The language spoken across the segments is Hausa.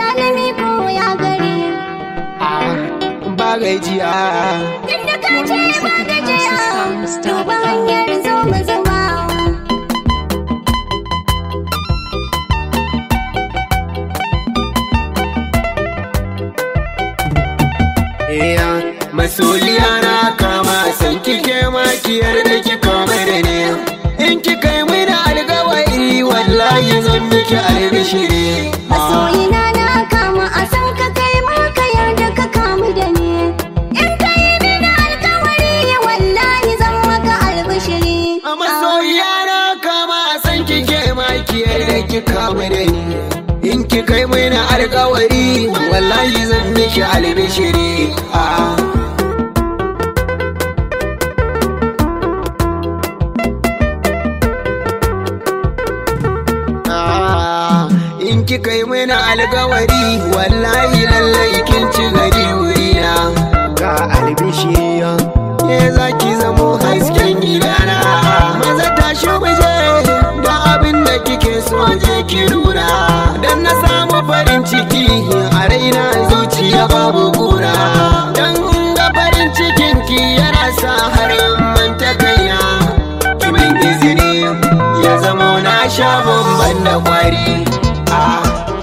zalimi ko ya gari ba gajiya Tunda ka ce ba gajiya Duba hanyar zo mu zama iya masoliya na kama san kike makiyar da ki kama da ne in ki kai mini alkawari wallahi zan miki albishiri Masoyina na kama a san ka kai ma ka yarda ka kamu da ni In ka yi mini alkawari wallahi zan maka albishiri a masoyiya na kama san kike makiyar da ki kama da ni in ki kai mini alkawari wallahi zan miki albishiri a'a Ah, in kika yi mini alkawari wallahi lallai kin ci gari wurina ga albishiya ke za ki zamo hasken gidana maza tashi muje da abin da kike so je ki nuna dan na samu farin ciki a raina zuciya babu kura dan ga farin cikin ki yana sa har in manta kaina kimin izini ya zamo na sha bamban da kwari ah.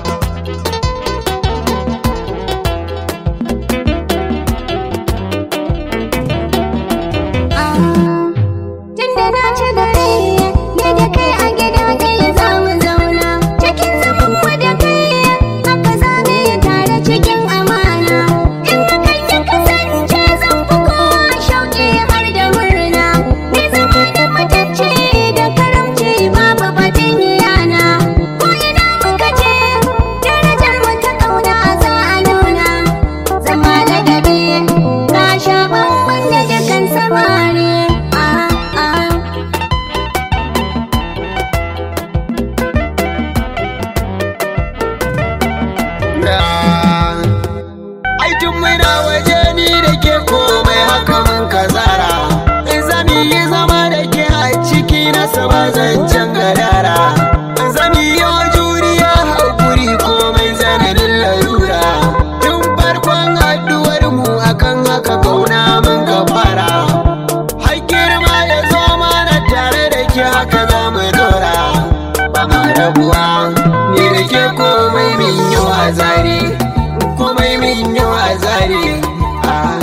Tunda na ci gari ne da kai a gida ɗaya za mu zauna cikin zaman mu da kai haka za mu yi tare cikin amana in ka kai ya kasance zan fi kowa shauƙi har da murna ni zama da matacce da karamci babu batun yana ko ina muka je darajar mu ta ƙauna za a nuna zama ladabi ka sha bamban da dukan samari ah ah Ai tun muna waje ni da ke komai haka mun kazara In zami yi zama da ke a ciki na saba zancen gadara Zami yi juriya haƙuri komai zananin larura Tun farkon haɗuwar mu akan haka kauna mun ka fara Har girma ya zo mana tare da ke haka za mu dora Ba ma rabuwa ni da ke komai min yi wa zari komai min yi wa zari ah.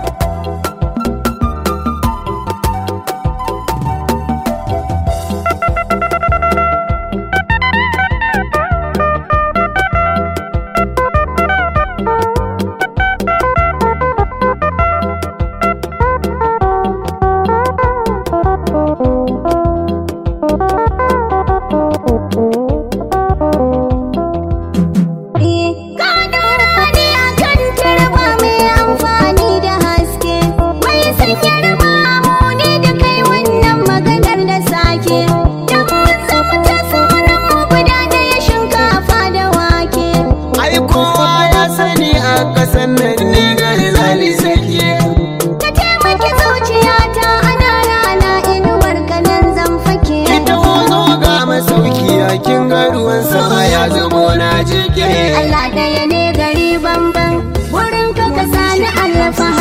Ka dora ni a kan turba mai amfani da haske Mai sanya raba mu ni da kai wannan maganar da sake Dan mun zama ta sunan mu guda ɗaya shinkafa da wake ai kowa ya sani a ƙasan nan ni gari zali sake Ka taimaki zuciyata ana rana inuwar kanan zan fake ita hozo ga masauki a kin ga ruwan sama ya zamo na jike Allah ɗaya ne gari bamban wurin ka ka sani alfahari